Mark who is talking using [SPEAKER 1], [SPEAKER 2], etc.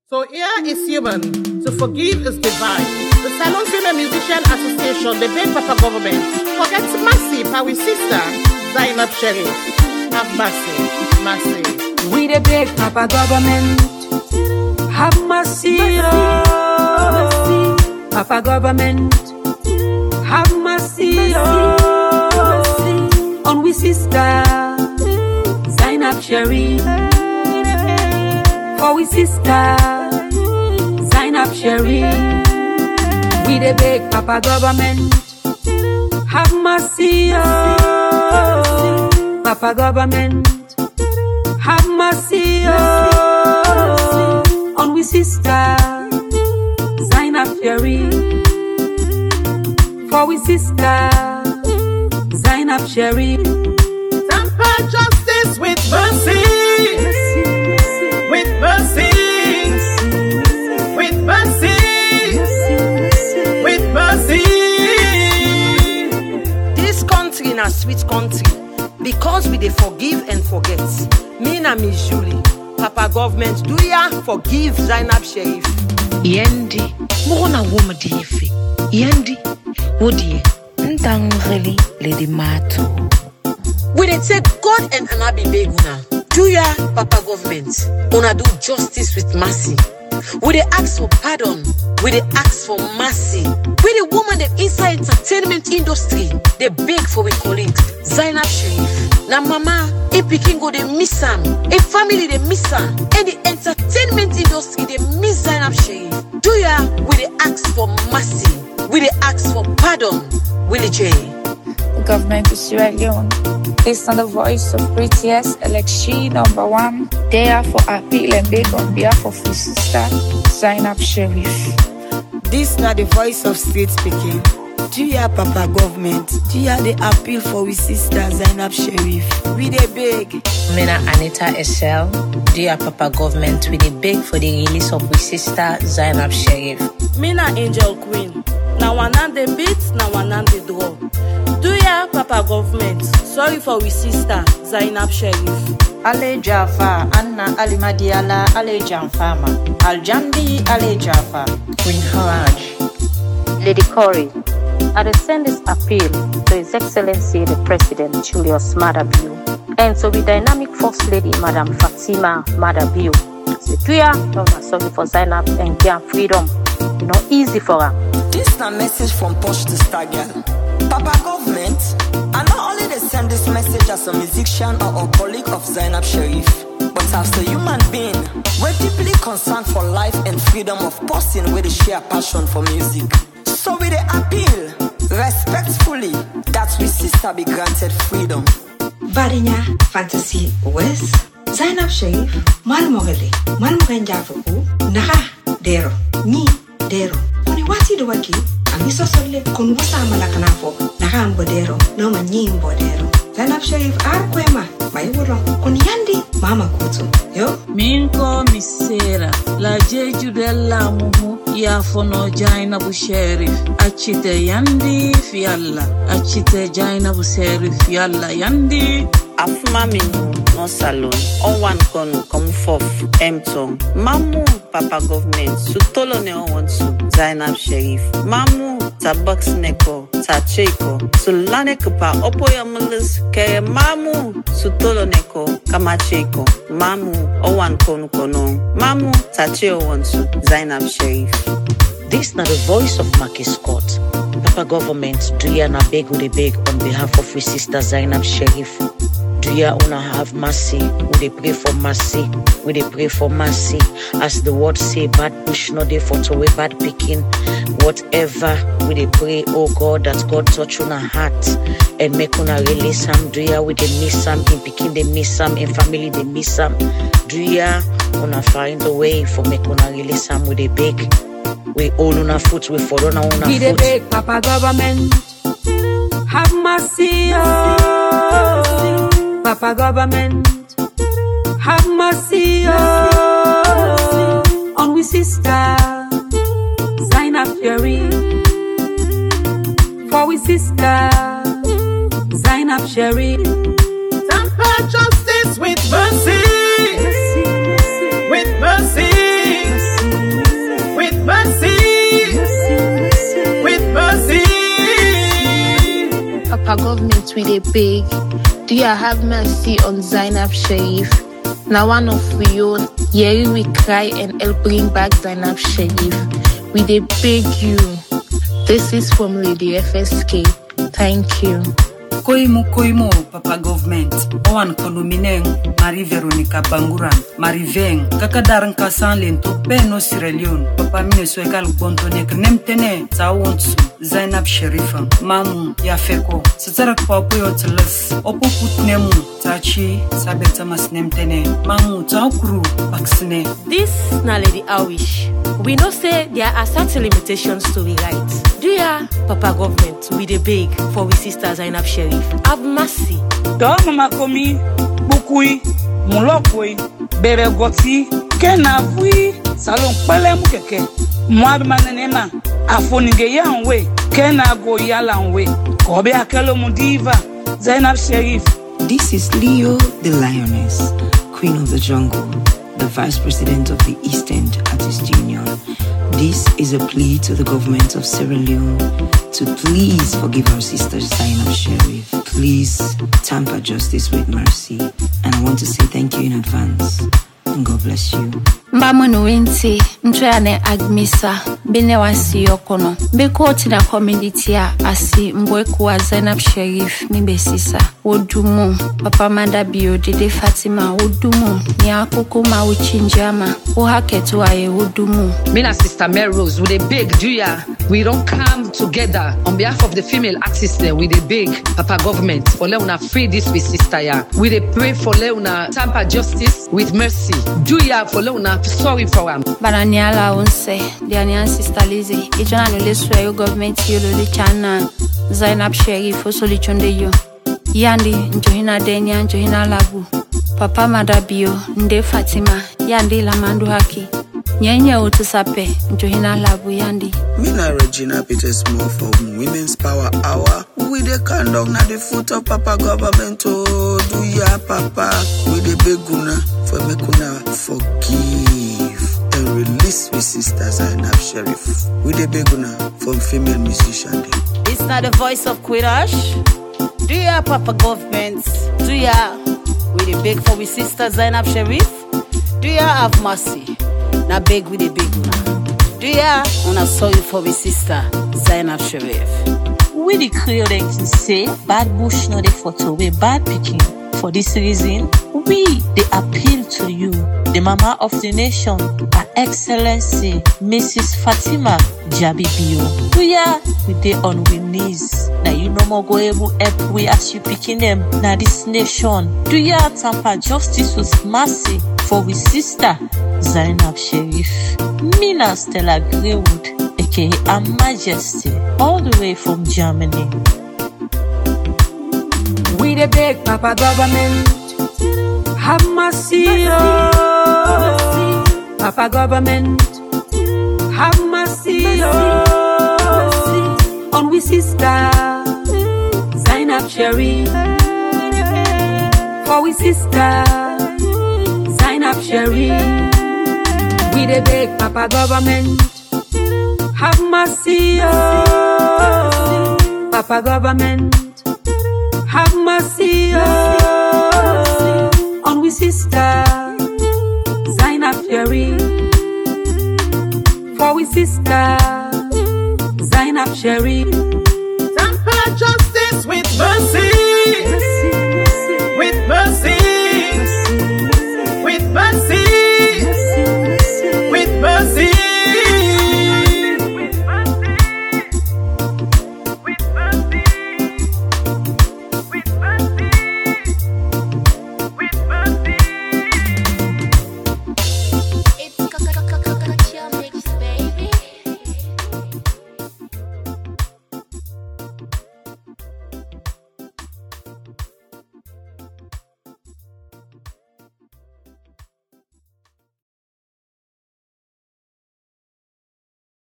[SPEAKER 1] So here is human. To forgive is divine. The Salon Female Musician Association, the big Papa government, forget mercy, our sister, Zainab Sharif. Have mercy, mercy.
[SPEAKER 2] We the big Papa government. Have mercy, oh. Papa government. Have mercy, oh. On we sister, Zainab Sharif. For we sister, Zainab Sharif. We the big Papa government. Have mercy, oh. Papa government. Have mercy, oh, on we sister, Zainab Sharif. For we sister, Zainab Sharif.
[SPEAKER 1] Tamper justice with mercy, with mercy, with mercy, with mercy.
[SPEAKER 3] Dis country na sweet country because we dey forgive and forget. Me na Miss Julie, Papa government do ya forgive Zainab Sharif.
[SPEAKER 4] yendi mukona woma dife yendi wodie ntangeli ledi mato
[SPEAKER 3] We dey take God and Anabi beg una. Do ya Papa government? Una do justice with mercy. We dey ask for pardon. We dey ask for mercy. We the woman dem inside entertainment industry dey beg for we colleagues. Zainab Sharif. Na mama, a pikin go dey miss am, a family dey miss am, and the entertainment industry dey miss Zainab Sharif. Do ya? We dey ask for mercy. We dey ask for pardon. Willie J.
[SPEAKER 5] The government of Sierra Leone, based on the voice of BTS election number one, therefore appeal and beg on behalf of his sister Zainab Sharif.
[SPEAKER 6] Dis na the voice of state speaking. Do ya papa government? Do ya the appeal for we sister Zainab Sharif? We dey beg.
[SPEAKER 4] mina anita esel dear papa government we dey beg for the release of we sister zainab sharif
[SPEAKER 7] Me na angel queen. Na one hand dey beat, na one hand dey draw. Do ya, Papa government? Sorry for we sister, Zainab Sharif.
[SPEAKER 8] Ale Jaffa, Anna Alimadiala, Ale Janfama, Aljandi Ale Jaffa, Queen Haraj.
[SPEAKER 9] Lady Corey, I dey send this appeal to His Excellency the President Julius Madabio and to the dynamic First Lady Madam Fatima Madabio. Sequia, no na sorry for Zainab and Gian freedom. You know, easy for her.
[SPEAKER 10] This na message from Posh to Star Girl. Papa government, I not only they send this message as a musician or a colleague of Zainab Sharif, but as a human being, we're deeply concerned for life and freedom of person with a share passion for music. So we dey appeal respectfully that we sister be granted freedom.
[SPEAKER 11] Barinya Fantasy West Zainab Sharif Malmogale Malmogan Jafaku Naha Dero Ni Dero Kuni wati do waki Amiso solle kun wasa malaka nafo Naha ambo dero Noma nyi mbo dero Zainab Sharif ar kwema Mai wuro kun yandi Mama kutu Yo
[SPEAKER 12] min ko mi sera la jejudella muhu yafono jainabu sherif accite yandi fiyalla accite jainabu sherif yalla yandi
[SPEAKER 13] afuma minhu no salon owan kon kom fof emtong mamu papa government sutolo ne owansu zainab sharif mamu ta neko ta cheko sulane kupa opoya mulus ke mamu sutolo neko kama cheko mamu owan kon kono mamu ta che owansu zainab sharif
[SPEAKER 4] This na the voice of Maki Scott. Papa government, do ya na beg we dey beg on behalf of we sister Zainab Sharif. Do ya una have mercy? We dey pray for mercy. We dey pray for mercy. As the word say, bad bush no dey for to away bad picking. Whatever we dey pray, oh God, that God touch una heart and make una release am. Do ya we dey miss am in picking dey miss am in family dey miss am. Do ya una find a way for make una release am? We dey beg. We all on our foot, we follow on our
[SPEAKER 2] We the
[SPEAKER 4] foot.
[SPEAKER 2] big Papa government. Have mercy, oh. Papa government. Have mercy, oh. On we sister, Zainab Sharif. For we sister, Zainab Sharif.
[SPEAKER 1] Tamper justice with mercy, with mercy,
[SPEAKER 5] Papa government we dey beg. Do you have mercy on Zainab Sharif? Now one of we own, Yeri we cry and help bring back Zainab Sharif. We dey beg you. This is from Lady FSK. Thank you.
[SPEAKER 8] koimu koimu papa government owan kono mineng mari veronica banguran mari veng kaka daran ka san len to beno sierra leone papa mine so ekal bonto nek nemtene ta wontsu zainab sherifa mamu ya feko sitsara kwa puyo tles opo putnemu ta chi sabeta mas nemtene mamu ta kuru baksine
[SPEAKER 7] This na Lady Awish. We know say there are certain limitations to we right. Do ya, Papa government, we dey beg for we sister Zainab Sharif. Have mercy.
[SPEAKER 12] dɔɔ mama komi bukui mulɔkui bɛrɛgɔti kɛnafui salon kpɛlɛmu kɛkɛ mɔabimanenema afonige yanwe kɛnago yalanwe kɔbɛ akɛlomu diva zainab sherif
[SPEAKER 14] This is Leo the Lioness, Queen of the Jungle, the Vice President of the East End Artist Union. This is a plea to the government of Sierra Leone to please forgive our sister Zainab Sharif. Please tamper justice with mercy. And I want to say thank you in advance. And God bless you.
[SPEAKER 5] mbamwenu winti mtwene agmisa bine wasi yokono mbekoti na community a asi mbwekuwa zainab sherif mibesisa wodumu papa manda bio dede fatima wodumu ni akoko ma wuchinjama wohaketu aye wodumu
[SPEAKER 15] Me and Sister Mary Rose, we dey beg Julia. We don't come together on behalf of the female artists. There, we dey beg Papa government for Leona free this with sister ya. We dey pray for Leona tamper justice with mercy. Julia for Leona sorry for am.
[SPEAKER 5] bana ni ala unse dia ni sister Lizzy ijona no lesu yo government yo lo chana zainab sherif osoli chonde yo yandi njohina denya njohina labu papa madabio nde fatima yandi lamandu haki nyenye utusape njohina labu yandi
[SPEAKER 16] Mina Regina Peter Small from Women's Power Hour. We the conduct na the foot of Papa government. Oh, do ya Papa? We the beguna for mekuna forgive and release we sister Zainab Sheriff. We the beguna from female musician. dem.
[SPEAKER 1] It's not the voice of Quirash. Do ya, Papa government? Do ya? We the beg for we sister Zainab Sharif. Do ya have mercy? Na beg we the beg una. Do ya? Una sorry for we sister Zainab Sharif.
[SPEAKER 17] We the Creole can say bad bush no dey for away bad picking. For this reason, we they appeal to you, the mama of the nation, Her Excellency Mrs. Fatima Jabibio. We are we dey on we knees. Now you no more go able help we as you picking them. Now this nation, do ya tamper justice with mercy for we sister Zainab Sharif, Mina Stella Greywood, aka Her Majesty, all the way from Germany.
[SPEAKER 2] We the big Papa government. Have mercy, oh. Papa government. Have mercy, oh. On we sister. Zainab Sharif. For we sister. Zainab Sharif. We the big Papa government. Have mercy, oh. Papa government. Have mercy, oh, on we sister Zainab Sharif. For we sister Zainab Sharif.
[SPEAKER 1] Tamper justice with mercy.